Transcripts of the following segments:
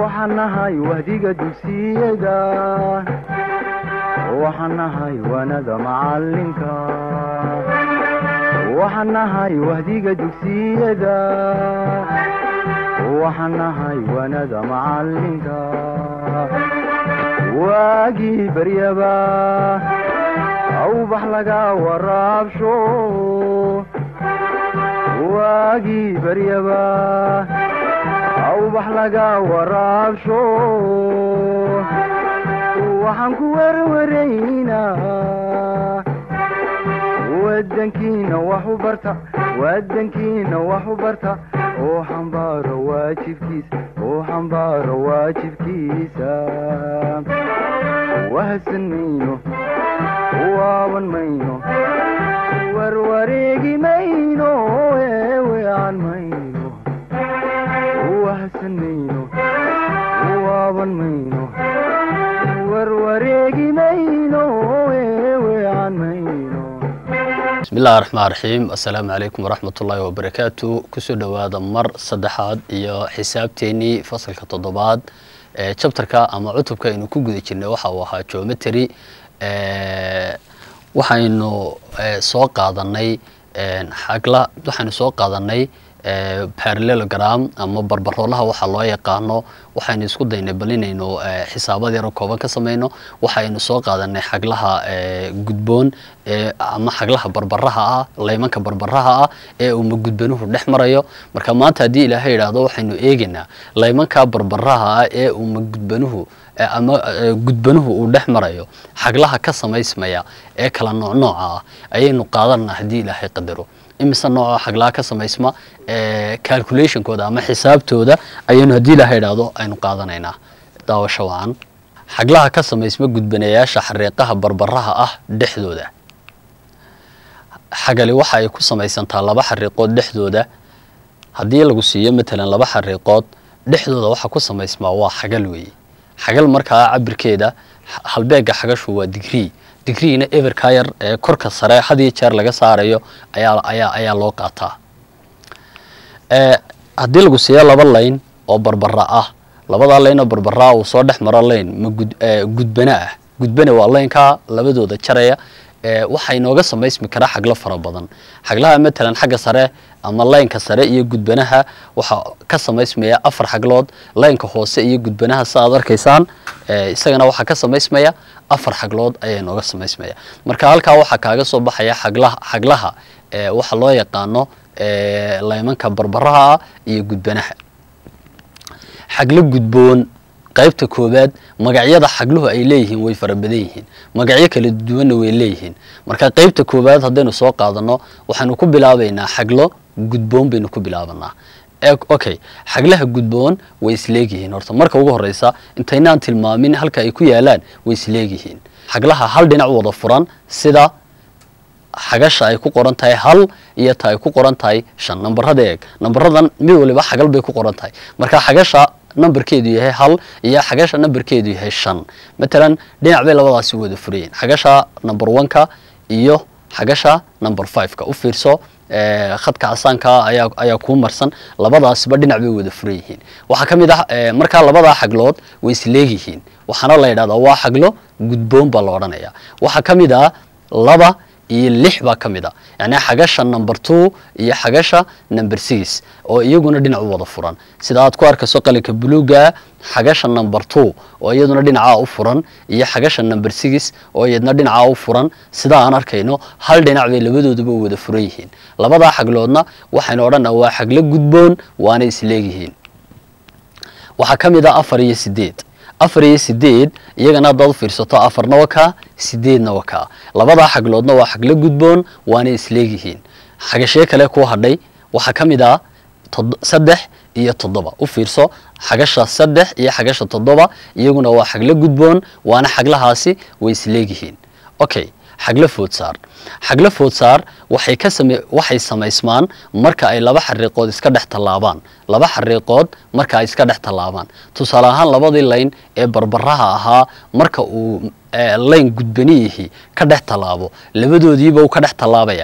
waxaan nahay wahdiga dugsiyada waxaan nahay wanada macalinka waxaan nahay wahdiga dugsiyada waxaan nahay wanada macalinka waagii baryaba awbax laga waraabsho waagii baryaba awbax laga waraabsho waxaan ku werwaraynaa wadankiina wax u barta wadankiina wax u barta oo xambaaro waajibkiisa oo xambaaro waajibkiisa wahadsan mayno waaban mayno warwareegi mayno eewean mayno wahadsan mayno waaban mayno warwareegi mayno eewean mayno bismi illahi raxmaan raxiim assalaamu calaykum waraxmat ullaahi wabarakaatu kusoo dhowaada mar saddexaad iyo xisaabteennii fasalka toddobaad ee jabtarka ama cutubka aynu ku guda jirnay waxa uu ahaa geometry waxaynu soo qaadanay xagla waxaynu soo qaadanay parallelogram ama barbaroolaha waxaa loo yaqaano waxaynu isku daynay bal inaynu xisaabad yaro kooban ka samayno waxaynu soo qaadanay xaglaha gudboon ama xaglaha barbaraha ah laymanka barbaraha ah ee uuma gudbanuhu dhex marayo marka maanta haddii ilaahay idhaahdo waxaynu eegaynaa laymanka barbaraha ah ee uuma gudbanuhu ama gudbanuhu uu dhex marayo xaglaha ka samaysmaya ee kala noocnooca ah ayaynu qaadanaa haddii ilaahay qadaro imise nooca xaglaha ka samaysma calculationkooda ama xisaabtooda ayaynu haddii ilaha idhaahdo aynu qaadanaynaa daawasho wacan xaglaha ka samaysma gudbanayaasha xariiqaha barbaraha ah dhexdooda xagali waxa ay ku samaysantaa laba xariiqood dhexdooda haddii lagu siiyo matalan laba xariiqood dhexdooda waxa ku samaysmaa waa xagal weeye xagal markaa cabirkeeda halbeega xagashu waa digree digriina everka yar ee korka sare hadiyo jeer laga saarayo ayaa ayaa ayaa loo qaataa haddii lagu siiyo laba layn oo barbara ah labadaa layn oo barbara uu soo dhex maro layn ma gud gudbane ah gudbane waa laynkaa labadooda jaraya waxaa inooga samaysmi karaa xaglo fara badan xaglaha matalan xagga sare ama laynka sare iyo gudbanaha waxaa ka samaysmaya afar xaglood laynka hoose iyo gudbanaha sa aad arkaysaan isagana waxaa ka samaysmaya afar xaglood ayaa inooga samaysmaya marka halkaa waxaa kaaga soo baxaya xaglaha xaglaha waxa loo yaqaano laymanka barbaraha ah iyo gudbanaha xaglo gudboon qaybta koowaad magacyada xagluhu ay leeyihiin way fara badan yihiin magacyo kala duwanna way leeyihiin marka qaybta koowaad haddaynu soo qaadano waxaynu ku bilaabaynaa xaglo gudboon baynu ku bilaabanaa okay xaglaha gudboon way isleegyihiin horta marka ugu horeysa intaynaan tilmaamin halka ay ku yaalaan way isleegyihiin xaglaha hal dhinac wada furan sida xagasha ay ku qoran tahay hal iyo ta ay ku qoran tahay shan nambarada eeg nambaradan mid waliba xagal bay ku qoran tahay marka xagasha nambarkeedu yahay hal iyo xagasha nambarkeedu yahay shan matalan dhinac bay labadaasi wada furayiin xagasha number one-ka iyo xagasha number five-ka u fiirso khadka casaanka ayaa ayaa kuu marsan labadaasba dhinac bay wada furan yihiin waxaa ka mid ah markaa labadaa xaglood way isleegyihiin waxaana la yidhahdaa waa xaglo gudboon baa la odhanaya waxaa ka mid ah laba iyo lix baa ka mid a yacni xagasha number two iyo xagasha number six oo iyaguna dhinac u wada furan sida aad ku arkayso qalinka buluuga xagasha number two oo iyaduna dhinacaa u furan iyo xagasha number six oo iyadna dhinacaa u furan sida aan arkayno hal dhinac bay labadooduba wada furan yihiin labadaa xagloodna waxaynu odhanaa waa xaglo gudboon waana isleegyihiin waxaa ka mid ah afar iyo sideed afar iyo sideed iyagana haddaad u fiirsato afarna waa kaa sideedna waa kaa labadaa xagloodna waa xaglo gudboon waana isleegyihiin xagashee kale kuu hadhay waxaa ka mid ah saddex iyo toddoba u fiirso xagasha saddex iyo xagasha toddoba iyaguna waa xaglo gudboon waana xaglahaasi way isleegyihiin okay xaglo foodsaar xaglo foodsaar waxay ka same waxay samaysmaan marka ay laba xariiqood iska dhex tallaabaan laba xariiqood marka ay iska dhex tallaabaan tusaale ahaan labadii layn ee barbaraha ahaa marka uu layn gudbaniyihii ka dhex tallaabo labadoodiiba uu ka dhex tallaabaya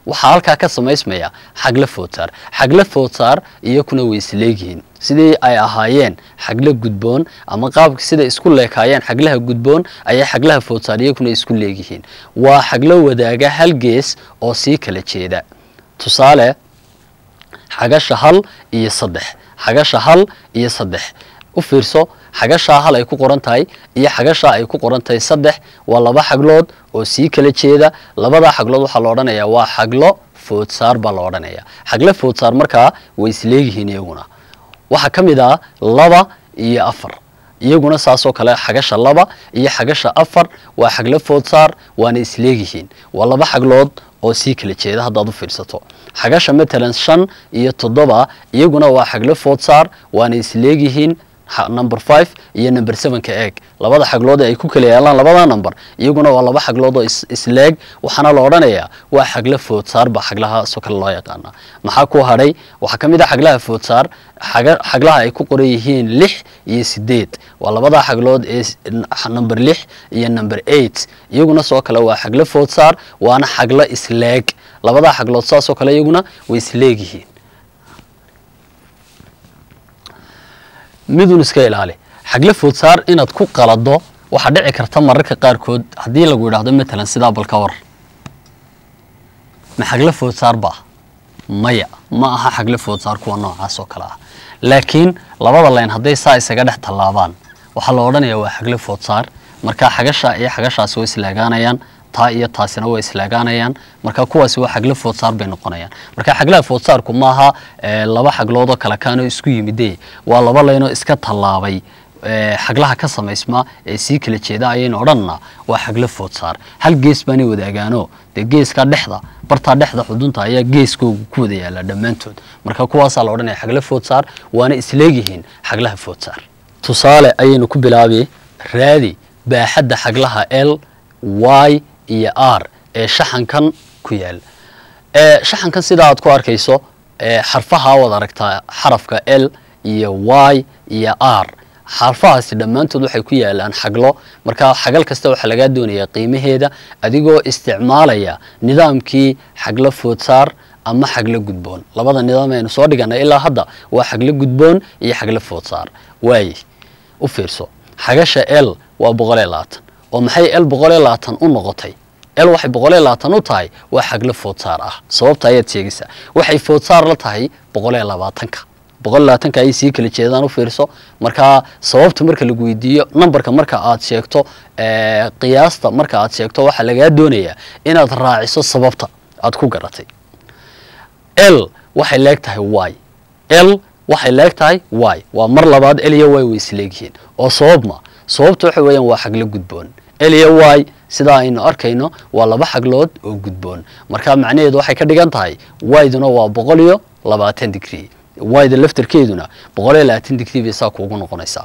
waxaa halkaa ka samaysmaya xagle foodsaar xagle foodsaar iyakuna way isleegyihiin sidii ay ahaayeen xagle gudboon ama qaabka sida isku leekaayeen xaglaha gudboon ayay xaglaha foodsaar iyakuna isku leegyihiin waa xaglo wadaaga hal gees oo sii kala jeeda tusaale xagasha hal iyo saddex xagasha hal iyo saddex u fiirso xagashaa hal ay ku qoran tahay iyo xagashaa ay ku qoran tahay saddex waa laba xaglood oo sii kala jeeda labadaa xaglood waxaa la odhanayaa waa xaglo foodsaar baa la odhanayaa xagle foodsaar markaa way isleegyihiin iyaguna waxaa ka mid ah laba iyo afar iyaguna saasoo kale xagasha laba iyo xagasha afar waa xaglo foodsaar waana isleegyihiin waa laba xaglood oo sii kala jeeda haddaad u fiirsato xagasha matalan shan iyo toddoba iyaguna waa xaglo foodsaar waana isleegyihiin number five iyo number sevenka eeg labada xaglood ee ay ku kala yaalaan labada number iyaguna waa laba xaglood oo isleeg waxaana la odhanayaa waa xaglo foodsaar baa xaglahaasoo kale loo yaqaana maxaa ku hadhay waxaa ka mid ah xaglaha foodsaar xaglaha ay ku qoran yihiin lix iyo sideed waa labada xaglood ee number lix iyo number eight iyaguna soo kale waa xaglo foodsaar waana xaglo isleeg labadaa xaglood saasoo kale iyaguna way isleegyihiin midun iska ilaali xagle foodsaar inaad ku qalado waxaa dhici karta mararka qaarkood haddii lagu yidhaahdo matalan sidaa balka war ma xagle foodsaar ba maya ma aha xagle foodsaar kuwa noocaas oo kale ah laakiin labada layn hadday saa isaga dhex tallaabaan waxaa la odhanayaa waa xagle foodsaar marka xagasha iyo xagashaasi way islaagaanayaan taa iyo taasina way islaagaanayaan marka kuwaasi waa xaglo foodsaar bay noqonayaan marka xaglaha foodsaarku maaha laba xagloodoo kale kaanoo isku yimide waa laba laynoo iska tallaabay xaglaha ka samaysma ee sii kala jeeda ayaynu odhanna waa xaglo foodsaar hal gees baanay wadaagaano dee geeska dhexda bartaa dhexda xudunta ayaa geeskoogu ku wada yaala dhammaantood marka kuwaasaa la odhanaya xaglo foodsaar waana isleegyihiin xaglaha foodsaar tusaale ayaynu ku bilaabi raadi baaxadda xaglaha l y iyo r ee shaxankan ku yaal shaxankan sidaa aad ku arkayso xarfaha waad aragtaa xarafka l iyo y iyo r xarfahaasi dhammaantood waxay ku yaalaan xaglo marka xagal kasta waxaa lagaa doonayaa qiimaheeda adigoo isticmaalaya nidaamkii xaglo foodsaar ama xaglo gudboon labada nidaam aynu soo dhiganay ilaa hadda waa xaglo gudboon iyo xaglo foodsaar waaye u fiirso xagasha l waa boqol iyo labaatan oo maxay l boqol iyo labaatan u noqotay l waxay boqol iyo labaatan u tahay waa xaglo foodsaar ah sababta ayaad sheegaysaa waxay foodsaar la tahay boqol iyo labaatanka boqol iyo labaatanka ayay sii kala jeedaan u fiirso markaa sababta marka lagu weydiiyo numberka marka aad sheegto qiyaasta marka aad sheegto waxaa lagaa doonayaa inaad raaciso sababta aad ku garatay l waxay leeg tahay y l waxay leeg tahay y waa mar labaad l iyo y way isleegyihiin oo sabab ma sababta waxa weeyaan waa xaglo gudboon l iyo y sidaa aynu arkayno waa laba xaglood oo gudboon marka macnaheedu waxay ka dhigan tahay yduna waa boqol iyo labaatan digrie yda laftarkeeduna boqol iyo labaatan digrie bay saa kuugu noqonaysaa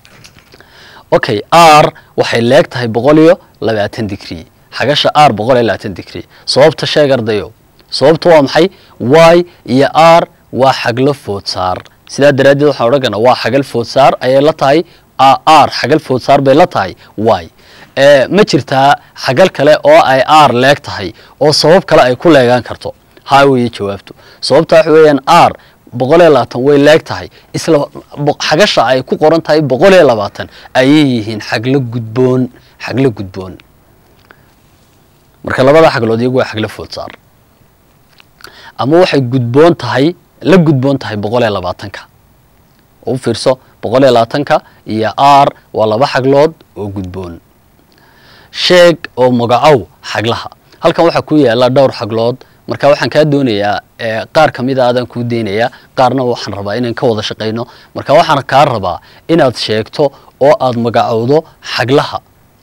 okay r waxay leeg tahay boqol iyo labaatan digrie xagasha r boqol iyo labaatan digrie sababta sheeg ardayo sababta waa maxay y iyo r waa xaglo foodsaar sidaa daraaddeed waxaan odhan karnaa waa xagal foodsaar ayay la tahay r xagal foodsaar bay la tahay y ma jirtaa xagal kale oo ay r leeg tahay oo sabab kale ay ku leegaan karto haa weeye jawaabtu sababta waxa weeyaan r boqol iyo labaatan way leeg tahay isla xagasha ay ku qoran tahay boqol iyo labaatan ayay yihiin xaglo gudboon xaglo gudboon marka labada xaglood iyagu waa xaglo foodsaar ama waxay gudboon tahay la gudboon tahay boqol iyo labaatanka oo u fiirso boqol iyo labaatanka iyo r waa laba xaglood oo gudboon sheeg oo magacow xaglaha halkan waxaa ku yaala dhowr xaglood marka waxaan kaa doonayaa qaar ka mid a adaan kuu deynayaa qaarna waxaan rabaa inaan ka wada shaqayno marka waxaan kaa rabaa inaad sheegto oo aad magacowdo xaglaha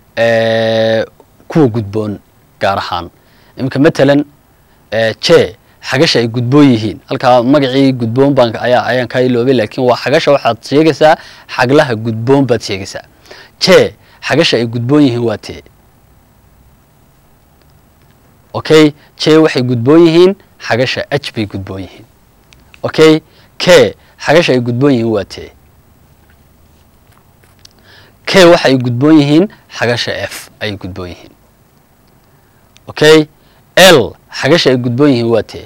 kuwa gudboon gaar ahaan iminka matalan je xagasha ay gudboon yihiin halkaa magacii gudboon baan ayaa ayaan kaa iloobay laakiin waa xagasha waxaad sheegaysaa xaglaha gudboon baad sheegaysaa je xagasha ay gudboon yihiin waa tee okay je waxay gudboon yihiin xagasha h bay gudboon yihiin okay k xagasha ay gudboon yihiin waa tee k waxay gudboon yihiin xagasha f ayay gudboon yihiin okay l xagasha ay gudboon yihiin waa tee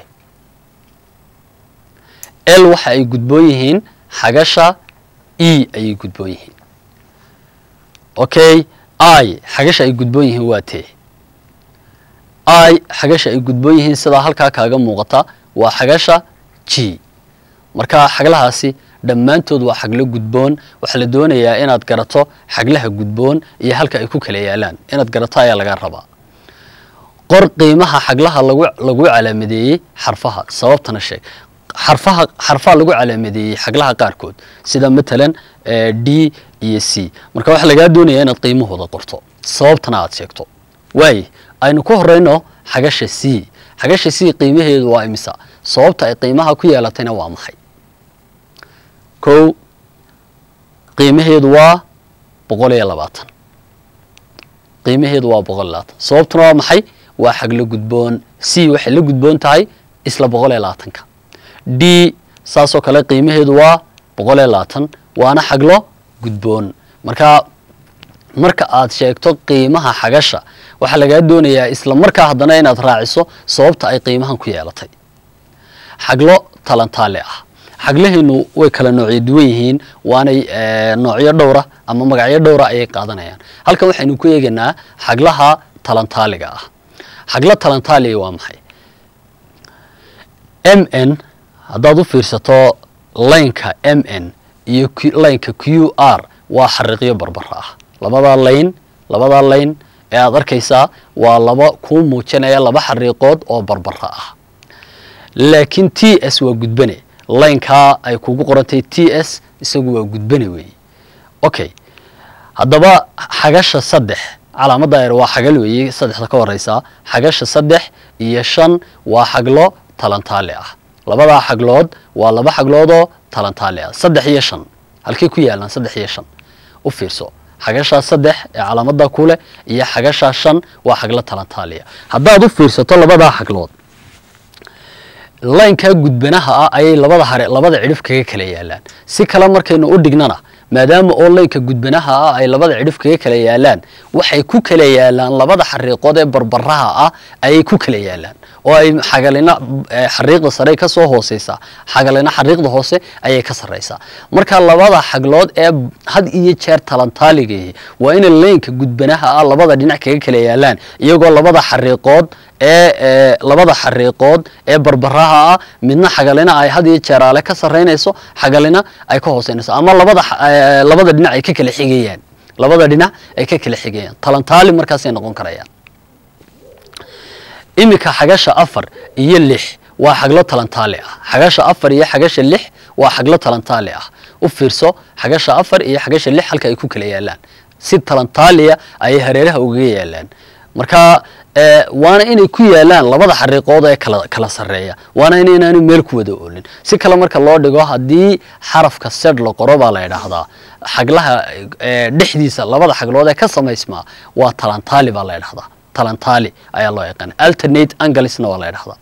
l waxa ay gudboon yihiin xagasha e ayay gudboon yihiin okay i xagasha ay gudboon yihiin waa tee i xagasha ay gudboon yihiin sidaa halkaa kaaga muuqata waa xagasha g marka xaglahaasi dhammaantood waa xaglo gudboon waxaa la doonayaa inaad garato xaglaha gudboon iyo halka ay ku kala yaalaan inaad garato ayaa laga rabaa qor qiimaha xaglaha lagu lagu calaamadeeyey xarfaha sababtana sheeg xarfaha xarfaha lagu calaamadeeyey xaglaha qaarkood sida matalan d iyo c marka waxaa lagaa doonayaa inaad qiimahooda qorto sababtana aad sheegto waaye aynu ku horeyno xagasha c xagasha c qiimaheedu waa imisa sababta ay qiimaha ku yeelatayna waa maxay kow qiimaheedu waa boqol iyo labaatan qiimaheedu waa boqol iyo labaatan sababtuna waa maxay waa xaglo gudboon c waxay la gudboon tahay isla boqol iyo labaatanka d saasoo kale qiimaheedu waa boqol iyo labaatan waana xaglo gudboon marka marka aad sheegto qiimaha xagasha waxaa lagaa doonayaa isla markaa haddana inaad raaciso sababta ay qiimahan ku yeelatay xaglo talantaale ah xaglaheenu way kala noocyo duwan yihiin waanay noocyo dhowra ama magacyo dhowra ayay qaadanayaan halkan waxaynu ku eegaynaa xaglaha talantaaliga ah xaglo talantaaliga waa maxay m n haddaad u fiirsato laynka m n iyo laynka q r waa xariiqyo barbara ah labadaa layn labadaa layn ee aad arkaysaa waa laba kuu muujinaya laba xariiqood oo barbara ah laakiin t s waa gudbane laynkaa ay kugu qorantay t s isagu waa gudbane weeye okay haddaba xagasha saddex calaamadda er waa xagal weeye saddexda ka horeysaa xagasha saddex iyo shan waa xaglo talantaale ah labadaa xaglood waa laba xagloodoo talantaale ah saddex iyo shan halkay ku yaalaan saddex iyo shan u fiirso xagashaa saddex ee calaamadda ku leh iyo xagashaa shan waa xaglo talantaaliya haddaad u fiirsato labadaa xaglood laynkaa gudbanaha ah ayay labada hare labada cidhif kaga kala yaalaan si kale markaynu u dhignana maadaama oo laynka gudbanaha ah ay labada cidhif kaga kala yaalaan waxay ku kala yaalaan labada xariiqood ee barbaraha ah ayay ku kala yaalaan oo ay xagalina xariiqda sare ka soo hooseysaa xagalina xariiqda hoose ayay ka sarreysaa marka labada xaglood ee had iyo jeer talantaaligahi waa inay laynka gudbanaha ah labada dhinac kaga kala yaalaan iyagoo labada xariiqood ee labada xariiqood ee barbaraha ah midna xagalina ay had iyo jeer ale ka sarreynayso xagalina ay ka hooseynayso ama labada labada dhinac ay ka kala xigayaan labada dhinac ay ka kala xigayaan talantaali markaasay noqon karayaan iminka xagasha afar iyo lix waa xaglo talantaali ah xagasha afar iyo xagasha lix waa xaglo talantaali ah u fiirso xagasha afar iyo xagasha lix halka ay ku kala yaalaan si talantaaliya ayay hareeraha ugaga yaalaan marka waana inay ku yaalaan labada xariiqood ee kala kala sarreeya waana inaanu meel ku wada oolin si kale marka loo dhigo haddii xarafka sed la qoro baa la idhaahdaa xaglaha dhexdiisa labada xaglood ee ka samaysmaa waa talantaali baa la idhahdaa talantaali ayaa loo yaqaana alternate anglesna waa la idhahdaa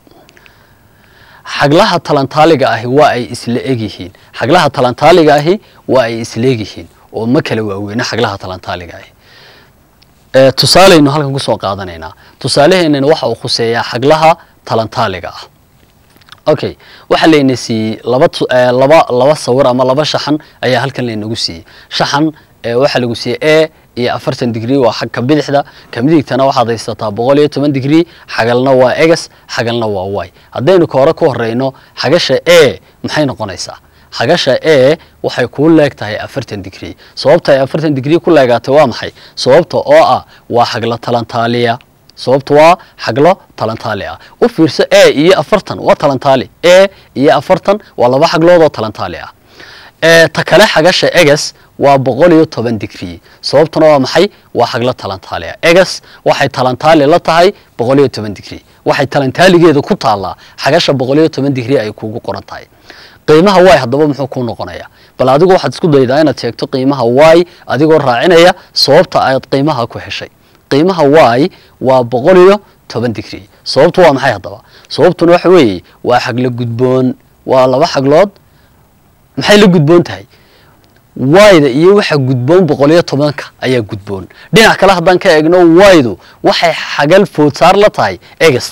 xaglaha talantaaliga ahi waa ay isla egyihiin xaglaha talantaaliga ahi waa ay isla egyihiin oo ma kala waaweyna xaglaha talantaaliga ahi tusaaleynu halkan kusoo qaadanaynaa tusaaleheenana waxa uu khuseeyaa xaglaha talantaaliga ah okay waxaa layna siiyey laba laba laba sawir ama laba shaxan ayaa halkan laynagu siiyey shaxan waxaa lagu siiyey a iyo afartan digrie waa xagka bidixda ka midigtana waxaad haysataa boqol iyo toban digrie xagalna waa egas xagalna waa y haddaynu ka hore ku horeyno xagasha a maxay noqonaysaa xagasha a waxay kuu leeg tahay afartan digrie sababta ay afartan digrie ku leegaatay waa maxay sababta oo ah waa xaglo talantaaliya sababta waa xaglo talantaali ah u fiirso a iyo afartan waa talantaali a iyo afartan waa laba xaglood oo talantaali ah ta kale xagasha egas waa boqol iyo toban digrie sababtuna waa maxay waa xaglo talantaali ah egas waxay talantaali la tahay boqol iyo toban digrie waxay talantaaligeeda ku taallaa xagasha boqol iyo toban digrie ay kuugu qoran tahay qiimaha y haddaba muxuu kuu noqonaya bal adigu waxaad isku daydaa inaad sheegto qiimaha y adigoo raacinaya sababta aad qiimaha ku heshay qiimaha y waa boqol iyo toban digrie sababtu waa maxay haddaba sababtuna waxa weeye waa xaglo gudboon waa laba xaglood maxay la gudboon tahay wayda iyo waxa gudboon boqol iyo tobanka ayaa gudboon dhinac kale haddaan ka eegno waydu waxay xagal foodsaar la tahay egasta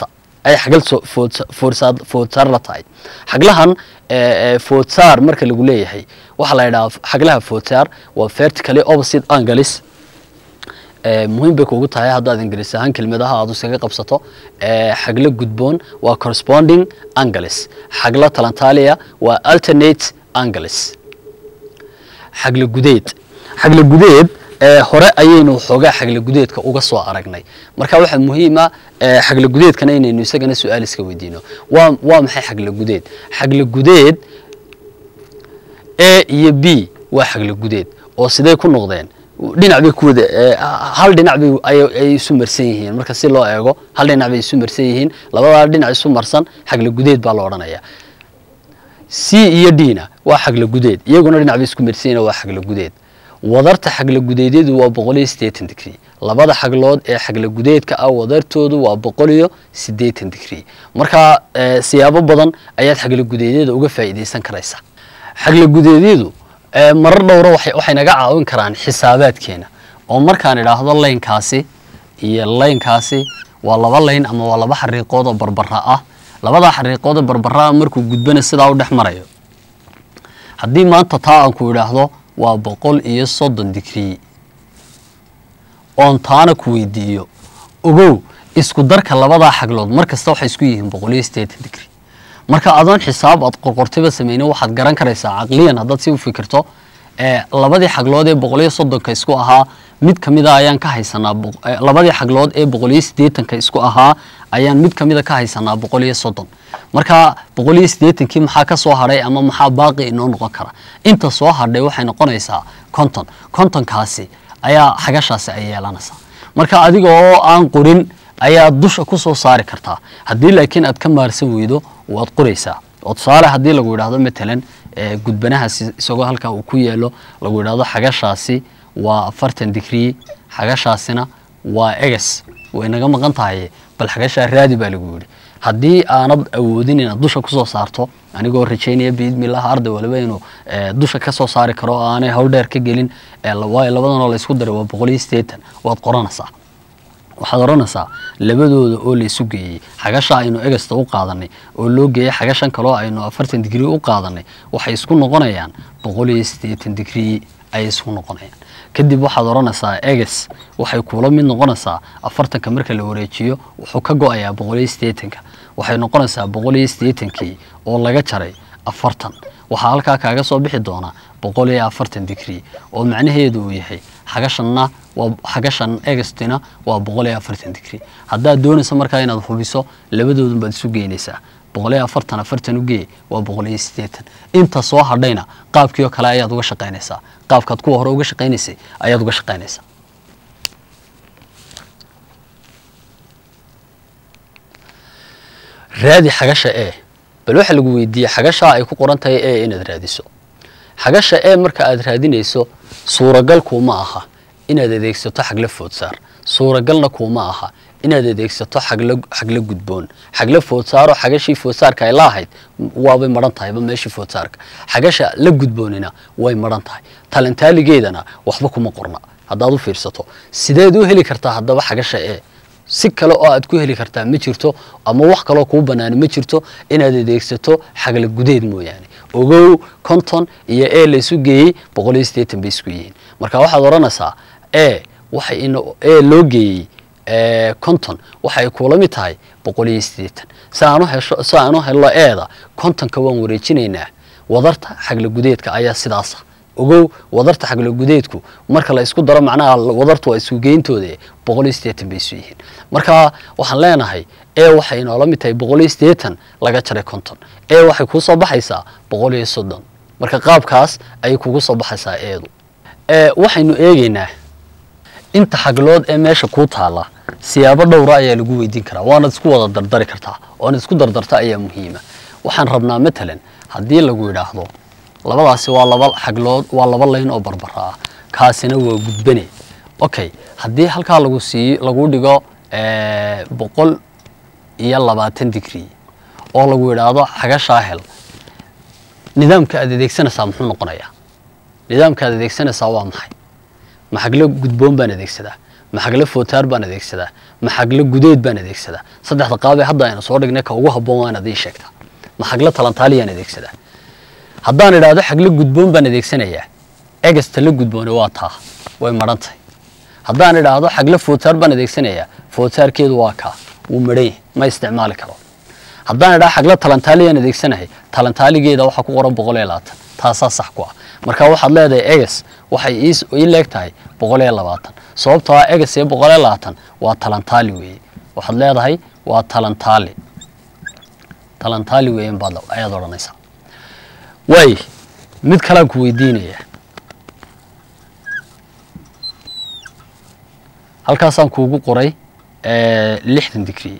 ayay xagal soo- foodsa- foodsaar foodsaar la tahay xaglahan ee, ee, foodsaar marka lagu leeyahay waxaa la yidhaha xaglaha foodsaar waa vertically opposite angles ee, muhiim bay kugu tahay haddaad ingiriis ahaan kelmadaha aad iskaga qabsato ee, xaglo gudboon waa corresponding angles xaglo talantaaliya waa alternate angles xaglo gudeed xaglo gudeed ee hore ayaynu xoogaa xaglo gudeedka uga soo aragnay marka waxaa muhiim ah ee, xaglo gudeedkana inaynu isagana su-aal iska weydiino waa waa maxay xaglo gudeed xaglo gudeed a iyo b waa xaglo gudeed oo sidee ku noqdeen dhinac bay ku wada ee, hal dhinac bay ay- ay isu marsan yihiin marka si loo eego hal dhinac bay isu marsan yihiin labadaa dhinac isu marsan xaglo gudeed baa la odhanaya c iyo d-na waa xaglo gudeed iyaguna dhinac bay isku marsan yihiin waa xaglo gudeed wadarta xaglo gudeedyadu waa boqol iyo siddeetan digrii labada xaglood ee xaglo gudeedka ah wadartoodu waa boqol iyo siddeetan digrii marka ee, siyaabo badan ayaad xaglo gudeedyada uga faa'iidaysan karaysa xaglo gudeedyadu ee, marar dhowra waxay waxay naga caawin karaan xisaabaadkeena oo markaan idhaahdo laynkaasi iyo laynkaasi waa laba layn ama waa laba xariiqood oo barbara ah labadaa xariiqood oo barbara ah markuu gudbana sidaa u dhex marayo haddii maanta taa aan ku idhaahdo waa boqol iyo soddon digrii oon taana ku weydiiyo ogow isku darka labadaa xaglood mar kasta waxay isku yihiin boqol iyo siddeetan digrii marka adoon xisaab aad qorqortiba sameynin waxaad garan karaysaa caqliyan haddaad si u fikirto ee labadii xaglood ee boqol iyo soddonka isku ahaa mid ka mida ayaan ka haysanaa boq- ee, labadii xaglood ee boqol iyo siddeetanka isku ahaa ayaan mid ka mida ka haysanaa boqol iyo soddon marka boqol iyo siddeetankii maxaa ka soo hadhay ama maxaa baaqi inoo noqon kara inta soo hadhay waxay noqonaysaa konton kontonkaasi ayaa xagashaasi ay yeelanaysaa marka adiga oo aan qorin ayaad dusha ku soo saari kartaa haddii laakiin aad ka maarsan weydo waad qoraysaa oo tusaale haddii lagu yidhaahdo matalan ee, gudbanahaasi isagoo halkaa uu ku yeelo lagu yidhaahdo xagashaasi waa afartan digrii xagashaasina waa eges way naga maqan tahay bal xagashaa raadi baa lagu yidhi haddii aanad awoodin inaad dusha kusoo saarto anigoo rajaynaya biidmillaah arday waliba inuu ee, dusha ka soo saari karo oo aanay hawl dheer ka gelin ee, la- waayo labadanoo la isku daray waa boqol iyo siddeetan waad qoranaysaa waxaad odhanaysaa labadooda oo la isu geeyey xagasha aynu egasta u qaadanay oo loo geeyey xagashan kaloo aynu afartan digrii u qaadanay waxay isku noqonayaan boqol iyo siddeetan digrii ayay isku noqonayaan kadib waxaad odhanaysaa eges waxay kuula mid noqonaysaa afartanka marka la wareejiyo wuxuu ka go-ayaa boqol iyo siddeetanka waxay noqonaysaa boqol iyo siddeetankii oo laga jaray afartan waxaa halkaa kaaga soo bixi doona boqol iyo afartan digrii oo macnaheedu uu yahay xagashanna waa xagashan egestina waa boqol iyo afartan digrii haddaad doonayso markaa inaad hubiso labadoodun baad isu geynaysaa boqol iyo afartan afartan u gee waa boqol iyo siddeetan inta soo hadhayna qaabkii oo kale ayaad uga shaqaynaysaa qaabkaad kuwa hore uga shaqaynaysay ayaad uga shaqaynaysaa raadi xagasha e bal waxa lagu weydiiyey xagashaa ay ku qoran tahay e inaad raadiso xagasha e marka aad raadinayso suuragal kuuma aha inaad adeegsato xagla foodsaar suuragalna kuuma aha inaad adeegsato xagla xagla gudboon xagla foodsaaroo xagashii foodsaarka ay la ahayd waabay maran tahayba meeshii foodsaarka xagasha la gudboonina way maran tahay talantaaligeedana waxba kuma qorna haddaad u fiirsato sideed u heli kartaa haddaba xagasha e si kale oo aad ku heli kartaa ma jirto ama wax kaloo kuu banaani ma jirto inaad adeegsato xagla gudeed mooyaane ogow konton iyo e la isu geeyey boqol iyo siddeetan bay isku yihiin marka waxaad odhanaysaa e waxay in e loo geeyey ee, konton waxay kuula mid tahay boqol iyo siddeetan si aan u hesho si aan u helo eeda kontonka waan wareejinaynaa wadarta xagla gudeedka ayaa sidaasa ogow wadarta xagla gudeedku marka la isku daro macnaha wadartu waa isku geyntooda boqol iyo siddeetan bay isu yihiin marka waxaan leenahay e waxay inoola mid tahay boqol iyo siddeetan laga jaray konton e waxay kuu soo baxaysaa boqol iyo soddon marka qaabkaas ayay kugu soo baxaysaa eedu e waxaynu eegaynaa inta xaglood ee meesha kuu taala siyaabo dhowra ayaa lagu weydiin karaa waanaad isku wada dardari kartaa oonad isku dardarta ayaa muhiima waxaan rabnaa matalan haddii lagu yidhaahdo labadaasi waa laba xaglood waa laba layn oo barbara ah kaasina waa gudbane okay haddii halkaa lagu sii lagu dhigo eh, boqol iyo labaatan digrii oo lagu yidhaahdo xagashaa hel nidaamka aad adeegsanaysaa muxuu noqonayaa nidaamka aad adeegsanaysaa waa maxay maxaglo gudboon baan adeegsadaa maxaglo footaar baan adeegsadaa ma xaglo gudeed baan adeegsadaa saddexda qaabee hadda aynu soo dhignay ka ugu habboon waa inaad ii sheegtaa ma xaglo talantaaliyaan adeegsadaa haddaan idhaahdo xaglo gudboon baan adeegsanayaa egasta la gudboone waa taa way madhan tahay haddaan idhaahdo xaglo foodsaar baan adeegsanayaa foodsaarkeedu waa kaa wuu madhan yahay ma isticmaali karo haddaan idhaha xaglo talantaaliyaan adeegsanahay talantaaligeeda waxaa ku qoran boqol iyo labaatan taasaa sax ku ah marka waxaad leedahay eges waxay ii- ii leeg tahay boqol iyo labaatan sababtoo ah eges iyo boqol iyo labaatan waa talantaali weeye waxaad leedahay waa talantaali talantaali weeyan baad ayaad odhanaysaa waay mid kalaan ku weydiinaya halkaasaan kuugu qoray eh, lixdan digrii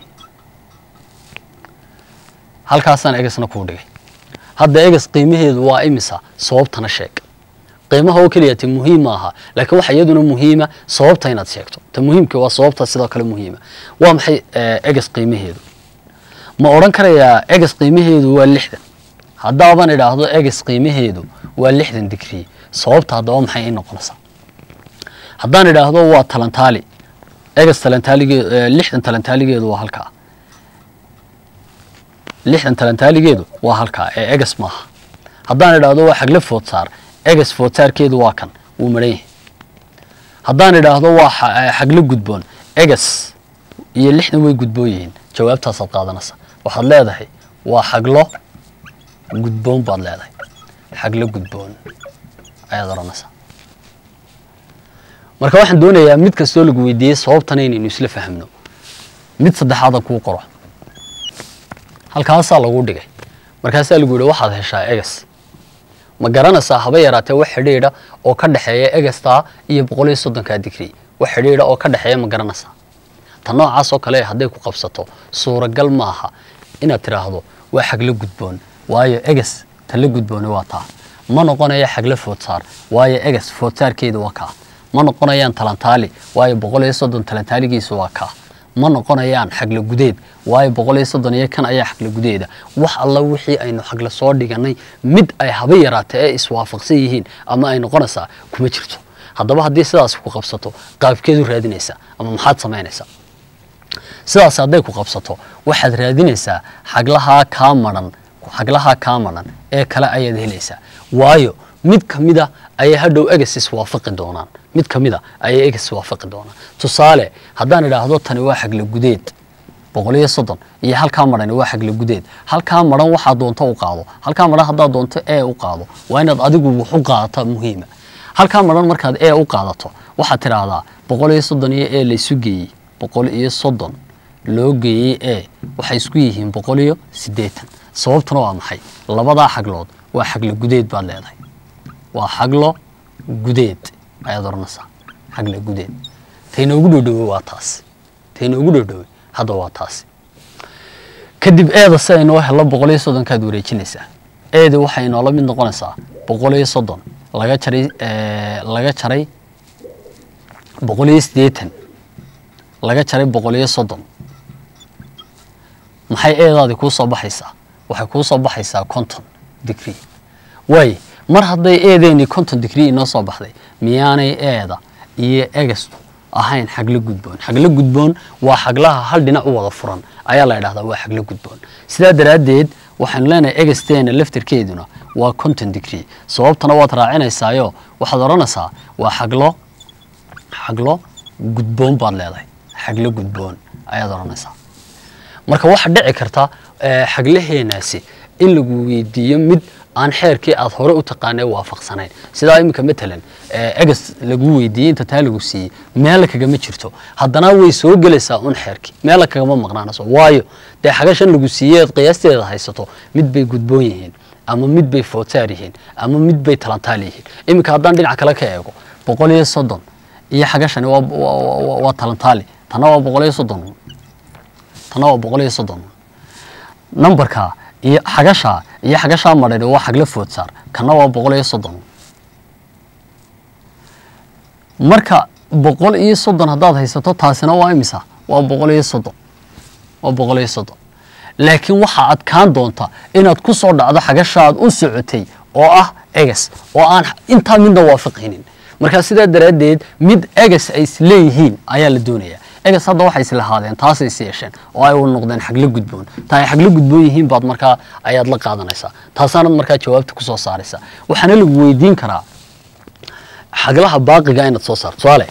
halkaasaan egesna kuu dhigay hadda eges qiimaheedu waa imisa sababtana sheeg qiimaha oo keliya te muhiim maaha laakiin waxa iyaduna muhiima sababta inaad sheegto ta muhiimka waa sababta sidoo kale muhiima waa maxay eh, eges qiimaheedu ma odhan karayaa eges qiimaheedu waa lixdan haddaaban idhaahdo eges qiimaheedu waa lixdan digrii sababta haddaba maxay ii noqonaysaa haddaan idhaahdo waa talantaali eges talantaaligeedu lixdan talantaaligeedu waa halkaa lixdan talantaaligeedu waa halkaa ee eges maaha haddaan idhaahdo waa xagle foodsaar eges foodsaarkeedu waa kan wuu madhan yahay haddaan idhaahdo waa xa- eh, xagle gudboon eges iyo lixdan way gudboon yihiin jawaabtaasaad qaadanaysa waxaad leedahay waa xaglo gudboon baad leedahay xaglo gudboon ayaad odhanaysaa marka waxaan doonayaa mid kastoo lagu weydiiyey sababtana inaynu isla fahamno mid saddexaada kuu qoro halkaasaa lagu dhigay markaasaa lagu yihi waxaad heshaa eges ma garanaysaa haba yaraatee wax xidhiidha oo ka dhexeeya egestaa iyo boqol iyo soddonkaa digrii wax xidhiidha oo ka dhexeeya ma garanaysaa ta noocaas oo kale hadday ku qabsato suuragal maaha inaad tidhaahdo waa xaglo gudboon waayo eges ta la gudbooni waa taa ma noqonaya xaglo foodsaar waayo eges foodsaarkeedu waa kaa ma noqonayaan talantaali waayo boqol iyo soddon talantaaligiisu waa kaa ma noqonayaan xaglo gudeed waayo boqol iyo soddon iyo kan ayaa xaglo gudeeda wax alla wixii aynu xaglo soo dhiganay mid ay haba yaraatee ee iswaafaqsan yihiin ama ay noqonaysaa kuma jirto haddaba haddii sidaas ku qabsato qaabkeedu raadinaysaa ama maxaad samaynaysaa sidaas hadday ku qabsato waxaad raadinaysaa xaglahaa kaa madhan xaglahaa kaa madhan ee kale ayaad helaysaa waayo mid ka mida ayay hadhow eges iswaafaqi doonaan mid ka mida ayay eges iswaafaqi doonaan tusaale haddaan idhaahdo tani waa xagla gudeed boqol iyo soddon iyo halkaa madhani waa xagla gudeed halkaa madhan waxaa doonto u qaado halkaa madhan haddaad doonto ee u qaado waa inaad adigu wax u qaadata muhiima halkaa madhan markaad ee u qaadato waxaad tidhaahdaa boqol iyo soddon iyo ee laysu geeyey boqol iyo soddon loo geeyey ee waxay isku yihiin boqol iyo siddeetan sababtuna waa maxay labadaa xaglood waa xaglo gudeed baad leedahay waa xaglo gudeed ayaad odhanaysaa xaglo gudeed taynoogu dhowdhowey waa taasi taynoogu dhowdhowey hadda waa taasi kadib eeda si aynoo helo boqol iyo soddonkaad wareejinaysaa eedi waxay inoola mid noqonaysaa boqol iyo soddon laga jaray eh, laga jaray boqol iyo siddeetan laga jaray boqol iyo soddon maxay eedaadi kuu soo baxaysaa waxay kuu soo baxaysaa conton degree waay mar hadday eedeeni conton degree inoo soo baxday miyaanay eeda iyo egestu ahayn xaglo gudboon xaglo gudboon waa xaglaha hal dhinac u wada furan ayaa la idhahdaa waa xaglo gudboon sidaa daraaddeed waxaanu leenahay egesteena laftarkeeduna waa conton degree sababtana waad raacinaysaayo waxaad odhanaysaa waa xaglo xaglo gudboon baad leedahay xaglo gudboon ayaad odhanaysaa marka waxaa dhici karta eh, xaglaheenaasi in lagu weydiiyo mid aan xeerkii aad hore u taqaanay waafaqsanayn sidaa iminka matalan eh, eges lagu weydiiyey inta taa lagu siiyey meela kagama jirto haddana way soo gelaysaa un xeerkii meela kagama maqnaanayso waayo dee xagashan lagu siiyey aad qiyaasteeda haysato mid bay gudboon yihiin ama mid bay foodsaar yihiin ama mid bay talantaal yihiin iminka haddaan dhinac kale ka eego boqol iyo soddon iyo xagashani waa, waa, waa, waa talantaali tana waa boqol iyo soddon tana waa boqol iyo soddon nambarka iyo xagasha iyo xagashaa madhani waa xagla foodsaar kana waa boqol iyo soddon marka boqol iyo soddon haddaad haysato taasina waa imisa waa boqol iyo soddon waa boqol iyo soddon laakiin waxaa adkaan doonta inaad ku soo dhacdo xagashaad u socotay oo ah eges oo aan intaa midna waafaqaynin markaa sidaa daraaddeed mid eges ay isleeyihiin ayaa la doonayaa egas hadda waxay islahaadeen taasay is yeesheen oo ay u noqdeen xagla gudboon ta ay xagla gudboon yihiin baad markaa ayaad la qaadanaysaa taasaanad markaa jawaabta kusoo saaraysaa waxaana lagu weydiin karaa xaglaha baaqiga inaad soo saarto tusaale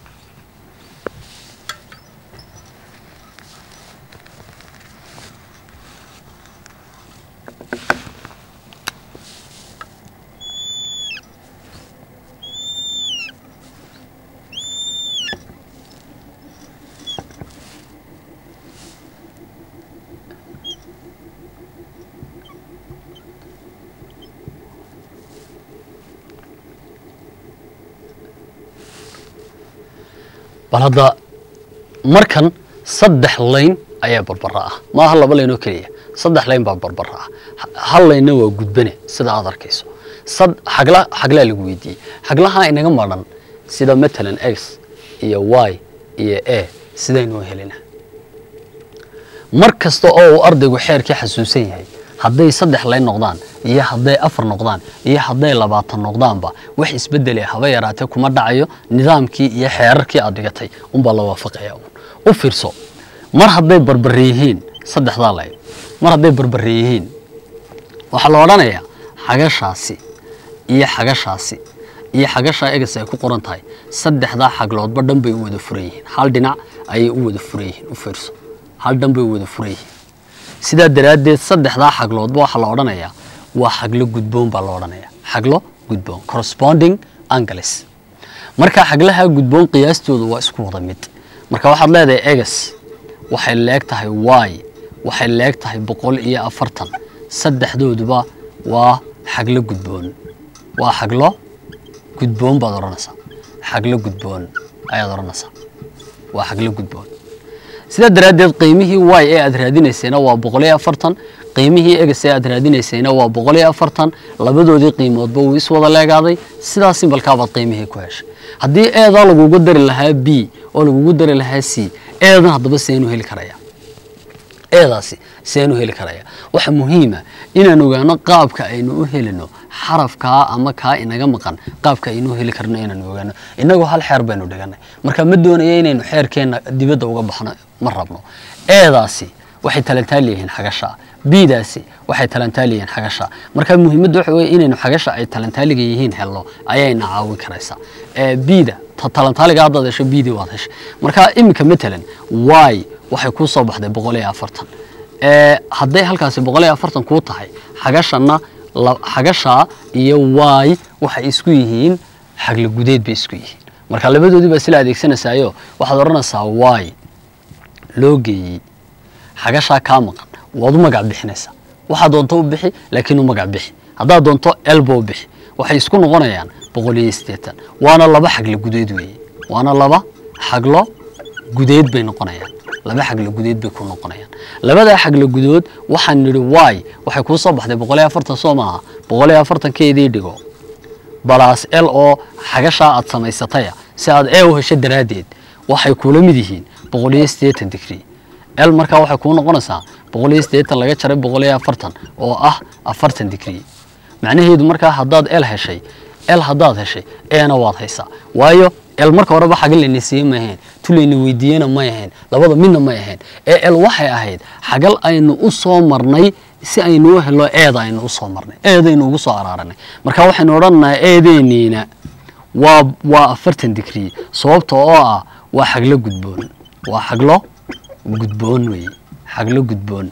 bal hadda markan saddex layn ayaa barbara ah maaha laba layn oo keliya saddex layn baa barbara ah hal laynna waa gudbane sida aad arkayso sad xagla xaglaa lagu weydiiyey xaglaha inaga madhan sida matalan x iyo y iyo a sidaynoo helina mar kasta oo uu ardaygu xeerkii xasuusan yahay hadday saddex layn noqdaan iyo hadday afar noqdaan iyo hadday labaatan noqdaanba wax isbedele haba yaraatee kuma dhacayo nidaamkii iyo xeerarkii aad dhigatay unbaa la waafaqaya un u fiirso mar hadday barbare yihiin saddexdaa layn mar hadday barbare yihiin waxaa la odhanayaa xagashaasi iyo xagashaasi iyo xagashaa egas ay ku qoran tahay saddexdaa xagloodba dhan bay u wada furan yihiin hal dhinac ayay u wada furan yihiin u fiirso hal dhan bay u wada furan yihiin sidaa daraaddeed saddexdaa xagloodba waxaa la odhanayaa waa xaglo gudboon baa la odhanayaa xaglo gudboon corresponding angles marka xaglaha gudboon qiyaastooda waa isku wada mid marka waxaad leedahay egas waxay leeg tahay y waxay leeg tahay boqol iyo afartan saddexdooduba waa xaglo gudboon waa xaglo gudboon baad odhanaysaa xaglo gudboon ayaad odhanaysaa waa xaglo gudboon sidaa daraaddeed qiimihii y ee aad raadinaysayna waa boqol iyo afartan qiimihii egas ee aad raadinaysayna waa boqol iyo afartan labadoodii qiimoodba wuu is wada leegaaday sidaa simbalkaabaad qiimihii ku heshay haddii eedaa lagugu dari lahaa b oo lagugu dari lahaa c eedan haddaba seenu heli karaya eedaasi seenu heli karaya waxa muhiima inaan ogaano qaabka aynu u helino xarafkaa ama kaa inaga maqan qaabka aynu u heli karno inaan ogaano innagoo hal xeer baynu dhiganay marka ma doonaya inaynu xeerkeenna dibadda uga baxno ma rabno eedaasi waxay talantaal yihiin xagasha biidaasi waxay talantaal yihiin xagasha marka muhiimadda waxa weye inaynu xagasha ay talantaaliga yihiin helno ayayna caawin karaysaa biida talantaaliga haddaad hesho biidii waad heshay marka iminka matalan y waxay kuu soo baxday boqol iyo afartan hadday halkaasi boqol iyo afartan kuu tahay xagashanna xagashaa iyo y waxay isku yihiin xagla gudeed bay isku yihiin marka labadoodii baa sila adeegsanaysaayo waxaad odhanaysaa y loo geeyey xagashaa kaa maqan waad u magac bixinaysaa waxaa doonto u bixi laakiin u magac bixi haddaad doonto elbo u bixi waxay isku noqonayaan boqol iyo siddeetan waana laba xaglo gudeed weeye waana laba xaglo gudeed bay noqonayaan laba xaglo gudeed bay ku noqonayaan labadaa xaglo gudood waxaan nidhi y waxay kuu soo baxday boqol iyo afartan soo maaha boqol iyo afartankeedii dhigo balaas l oo xagashaa aad samaysataya si aad e u hesho daraaddeed waxay kuula mid yihiin boqol iyo siddeetan digrii l markaa waxay kuu noqonaysaa boqol iyo siddeetan laga jaray boqol iyo afartan oo ah afartan digrii macnaheedu markaa haddaad l heshay l haddaad heshay eena waad haysaa waayo el marka horeba xagal layna siiye ma ahayn tu layna weydiiyena may ahayn labada midna may ahayn ee el waxay ahayd xagal aynu u soo marnay si aynu u helo eeda aynu u soo marnay eedaynu ugu soo araaranay marka waxaynu odhanaynaa eedeeniina waa waa afartan digrii sababta oo ah waa xaglo gudboon waa xaglo gudboon weeye xaglo gudboon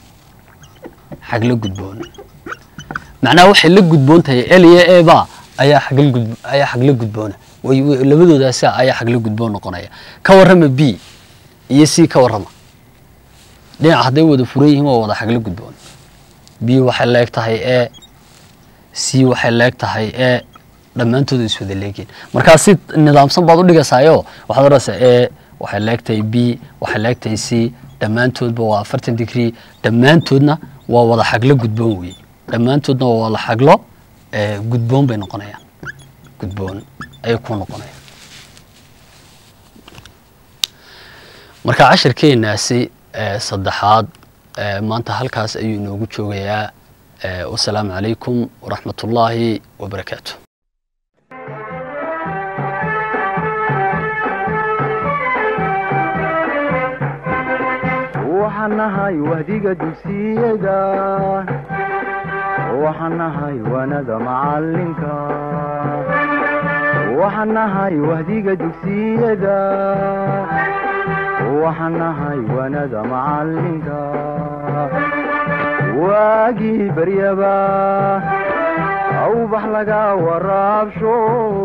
xaglo gudboon macnaha waxay la gudboon tahay el iyo eba ayaa xagal gud ayaa xaglo gudboona way labadoodaasa ayaa xaglo gudboon noqonaya ka warrama b iyo c ka warrama dhinac hadday wada furan yihiin waa wada xaglo gudboon b waxay leeg tahay e c waxay leeg tahay e dhammaantooda is wada leegeen markaa si nidaamsan baad u dhigaysaayo waxaad odhanaysaa e waxay leeg tahay b waxay leeg tahay c dhammaantoodba waa afartan digrii dhammaantoodna waa wada xaglo gudboon weeye dhammaantoodna waa wada xaglo gudboon bay noqonayaan gudboon ayay ku noqonayaan marka cashirkeenaasi saddexaad maanta halkaas ayuu inoogu joogayaa wasalaamu calaykum waraxmat ullaahi wabarakaatu waxaan nahay wahdiga dugsiyada waxaan nahay wanada macalinka waxaan nahay wahdiga dugsiyada waxaan nahay wanada macalinka waagii baryaba awbax laga waraabsho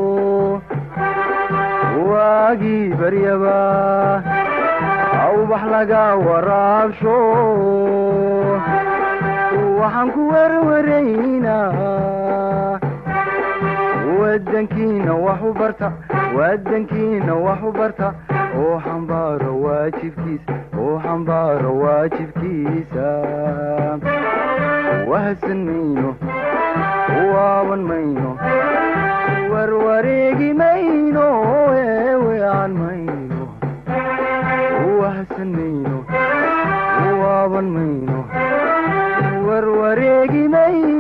waagii baryaba awbax laga waraabsho waxaan ku werwaraynaa wadankiina wax u barta wadankiina wax u barta oo xambaaro waajibkiisa oo xambaaro waajibkiisa wahadsan mayno waaban mayno warwareegi mayno eewean mayno wahadsan mayno waaban mayno warwareegi mayno